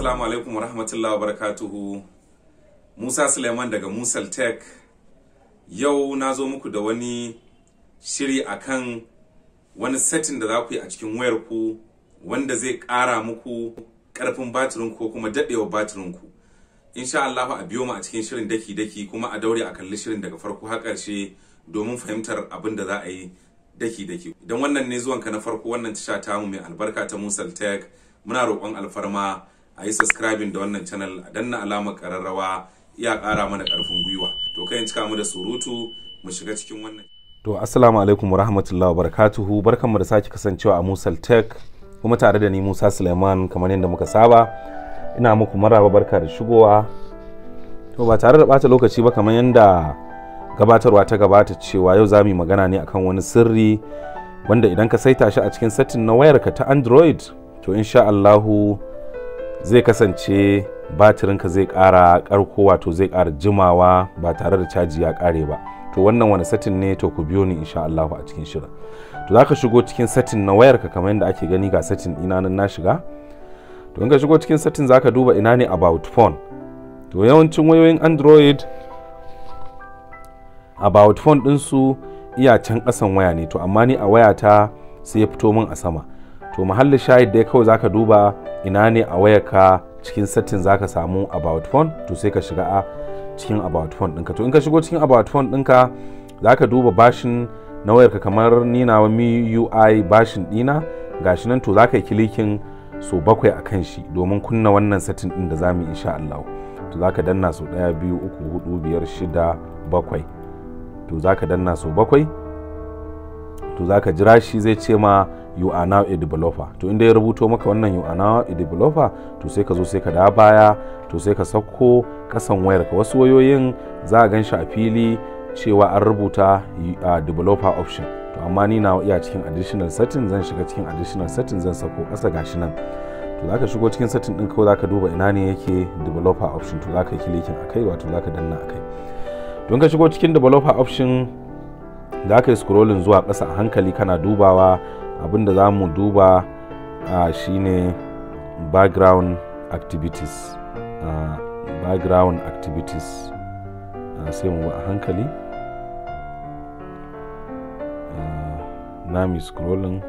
assalamu alaikum warahmatullahi wabarakatuhu musa suleiman daga musal tech yau na zo muku da wani shiri akan wani setting da za ku yi a cikin wayar ku wanda zai ƙara muku ƙarfin batirin ko kuma daɗewa batirin ku insha Allah a biyo mu a cikin shirin daki-daki kuma a daure a kalli shirin daga farko har ƙarshe domin fahimtar abin da za a yi daki-daki idan wannan ne zuwanka na farko wannan tasha tamu mai albarka ta musal tech muna roƙon alfarma a yi subscribing da wannan channel a danna alamar ƙararrawa iya ƙara mana ƙarfin gwiwa to kai cika mu da surutu mu shiga cikin wannan To assalamu alaikum wa rahmatullahi wa barakatuhu barkanmu da sake kasancewa a Musal Tech kuma tare da ni Musa Suleiman kamar yadda muka saba ina muku maraba barka da shigowa to ba tare da bata lokaci ba kamar yadda gabatarwa ta gabata cewa yau za mu yi magana ne akan wani sirri wanda idan ka saita shi a cikin setting na wayarka ta Android to insha Allahu zai kasance batirinka zai ƙara ƙarko wato zai ƙara jimawa ba tare da caji ya ƙare ba to wannan wani setting ne to ku biyo ni insha Allahu a cikin shirin to zaka shigo cikin setting na wayarka kamar yadda ake gani ga setting ina nan na shiga to in ka shigo cikin setting zaka duba ina ne about phone to yawancin wayoyin Android about phone din su iya can kasan waya ne to amma ni a wayata sai ya fito min a sama to mahallin shahid dai kawai zaka duba ina ne a wayarka cikin setting zaka samu about phone to sai ka shiga a cikin about phone ɗinka to in ka shigo cikin about phone ɗinka za ka duba bashin na wayarka kamar ni na MIUI bashin ɗina gashi nan to za ka yi kilikin so bakwai a kan shi domin kunna wannan satin ɗin da za mu yi insha Allah to za ka danna so ɗaya biyu uku hudu biyar shida bakwai to za ka danna so bakwai to za ka jira shi zai ce ma you are now a developer to inda ya rubuto maka wannan you are now a developer to sai ka zo sai ka da baya to sai ka sauko kasan wayar ka wasu wayoyin za a gan shi a fili cewa an rubuta a developer option to amma ni na iya cikin additional setting zan shiga cikin additional setting zan sauko kasa gashi nan to zaka shigo cikin setting din kawai zaka duba ina ne yake developer option to zaka yi clicking akai wato zaka danna akai don ka shigo cikin developer option za ka yi scrolling zuwa ƙasa a hankali kana dubawa abinda za mu duba uh, shine background activities uh, background activities uh, sai mu a hankali uh, na mi scrolling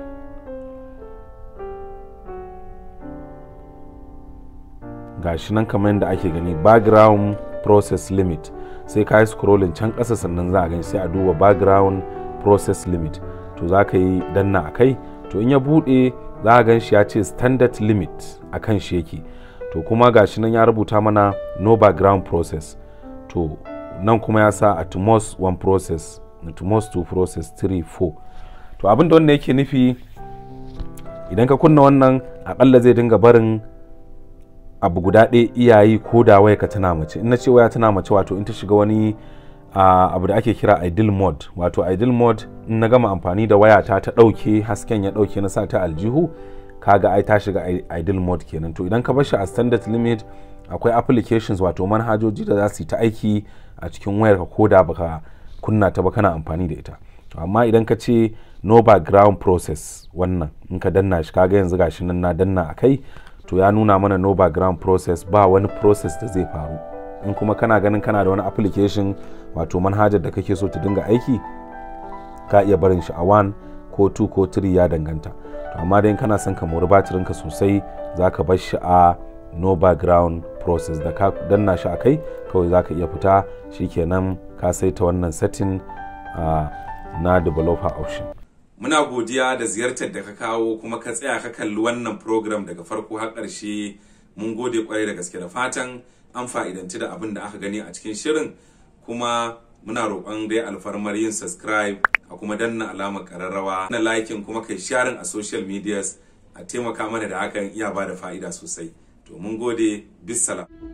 gashi nan kamar yadda ake gani background process limit sai ka yi scrolling can ƙasa sannan za a gani sai a duba background process limit to za ka yi danna a kai to in ya buɗe za a gan shi ya ce standard limit a kan shi yake to kuma gashi nan ya rubuta mana no background process to nan kuma ya sa at most one process at most two process three four to abin da wannan yake nufi idan ka kunna wannan akalla zai dinga barin abu guda ɗaya iyayi ko da waya ka tana mace in na ce waya tana mace wato in ta shiga wani uh, abu da ake kira ideal mode wato ideal mode in na gama amfani da wayata ta ɗauke hasken ya ɗauke na sa ta aljihu kaga ai ta shiga ideal mode kenan to idan ka bar shi a standard limit akwai applications wato manhajoji da za su yi ta aiki a cikin wayar ka koda baka kunna ta ba kana amfani da ita to amma idan ka ce no background process wannan in ka danna shi kaga yanzu gashi nan na danna a kai to ya nuna mana no background process ba wani process da zai faru in kuma kana ganin kana da wani application wato manhajar da kake so ta dinga aiki ka iya barin shi a 1 ko 2 ko 3 ya danganta to amma dai kana son ka mori batirin ka sosai za ka bar shi a no background process da ka danna shi a kai kawai za ka iya fita shikenan ka saita wannan setting uh, na developer option muna godiya da ziyartar da ka kawo kuma ka tsaya ka kalli wannan program daga farko har ƙarshe mun gode kwarai da gaske da fatan an fa'idanci da abin da aka gani a cikin shirin kuma muna roƙon dai alfarmar yin subscribe a kuma danna alamar ƙararrawa na likin kuma kai sharing a social medias a taimaka mana da hakan iya ba da fa'ida sosai to mun gode bisalam